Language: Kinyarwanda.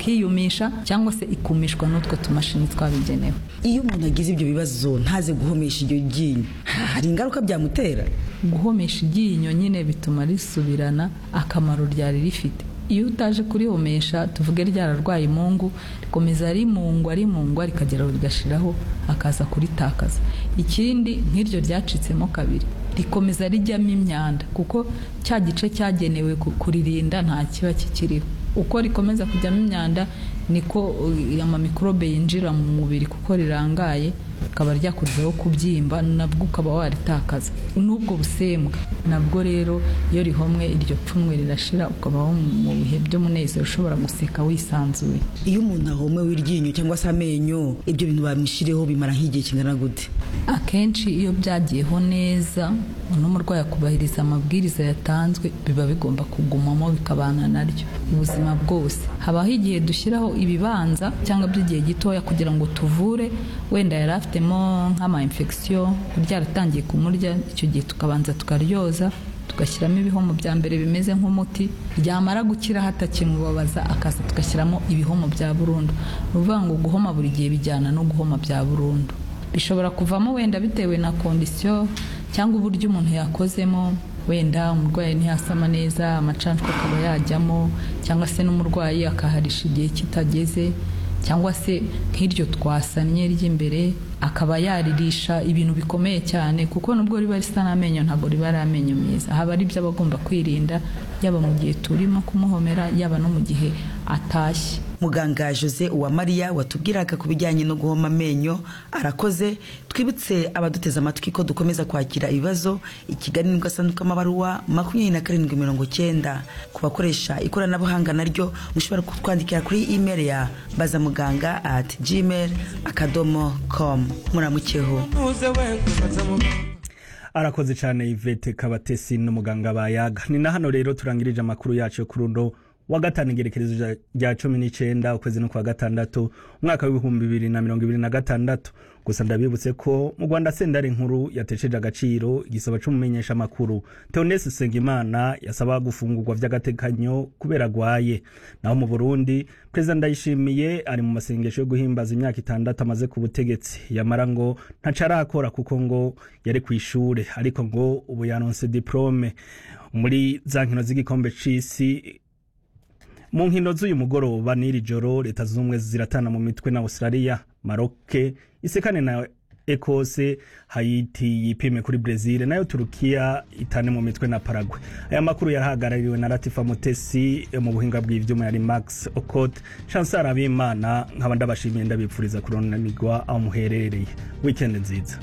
ikiyumisha cyangwa se ikumishwa n'utwo tumashini twabigenewe iyo umuntu agize ibyo bibazo ntaze guhomesha iryo ryinyo hari ingaruka byamutera guhomesha iryinyo nyine bituma risubirana akamaro ryari rifite iyo utaje kurihomesha tuvuge ryararwaye imungu rikomeza rimungwa rimungwa rikagera rigashiraho akaza kuritakaza ikindi nk'iryo ryacitsemo kabiri rikomeza rijyamo imyanda kuko cya gice cyagenewe ku- kuririnda nta kiba kikiriho uko rikomeza kujyamo imyanda niko uh, amamikorobe yinjira mu mubiri kuko rirangaye rikaba ryakurwaho kubyimba nabwo ukaba waritakaza n'ubwo busembwa nabwo rero iyo rihomwe iryo pfunwe rirashira ukabaho mu bihe by'umunezero ushobora guseka wisanzuye iyo umuntu ahomewe iryinyo cyangwa se amenyo ibyo bintu bamushireho bimara nk'igihe kingana gute akenshi iyo byagiyeho neza n'umurwayi akubahiriza amabwiriza yatanzwe biba bigomba kugumamo bikabana naryo ubuzima bwose habaho igihe dushyiraho ibibanza cyangwa by'igihe gitoya kugira ngo tuvure wenda yari afitemo nk'ama infection ryaratangiye kumurya icyo gihe tukabanza tukaryoza tugashyiramo ibihomo bya mbere bimeze nk'umuti ryamara gukira hatakimubabaza akaza tugashyiramo ibihomo bya burundu ni ukuvuga ngo guhoma buri gihe bijyana no guhoma bya burundu bishobora kuvamo wenda bitewe na kondisiyo cyangwa uburyo umuntu yakozemo wenda umurwayi ntiyasama neza amacanshwa akaba yajyamo cyangwa se n'umurwayi akaharisha igihe kitageze cyangwa se nk'iryo twasanye ry'imbere akaba yaririsha ibintu bikomeye cyane kuko nubwo riba risa n'amenyo ntabwo riba ari amenyo meza haba ari ibyo aba agomba kwirinda yaba mu gihe turimo kumuhomera yaba no mu gihe atashye muganga jose uwamariya watubwiraga ku bijyanye no guhoma amenyo arakoze twibutse abaduteze amatwi ko dukomeza kwakira ibibazo ikiganiro gasanduku amabaruwa makumyabiri na karindwi mirongo cyenda ku bakoresha ikoranabuhanga naryo mushobora kutwandikira kuri email ya bazamuganga at gmail akadomo com muramukeho arakoze cyane ivete kabatesi n'umuganga bayaga ni na hano rero turangirije amakuru yacu yo kuri uno wa gatanu igerekerezo rya- rya cumi n'icyenda ukwezi no kwa gatandatu umwaka w'ibihumbi bibiri na mirongo ibiri na gatandatu gusa ndabibutse ko mu rwanda sendari nkuru yatesheje agaciro igisaba cy'umumenyesha amakuru teonese usengimana yasaba gufungurwa by'agatekanyo kubera agwaye naho mu burundi perezida ndayishimiye ari mu masengesho yo guhimbaza imyaka itandatu amaze ku butegetsi yamara ngo ntaca arakora kuko ngo yari ku ishure ariko ngo ubu yaronse diplome muri za nkino z'igikombe c'isi mu nkino z'uyu mugoroba n'iri joro leta zunze ubumwe ziratana mu mitwe na australia maroke isekane na ekose hayiti yipime kuri brezil nayo turukiya itane mu mitwe na paragwe aya makuru yarahagarariwe na latifa mutesi mu buhinga bw'ivyuma yari max okot chansar abimana nkaba ndabashimiye ndabipfuriza kuronanirwa aho muherereye wikendi nziza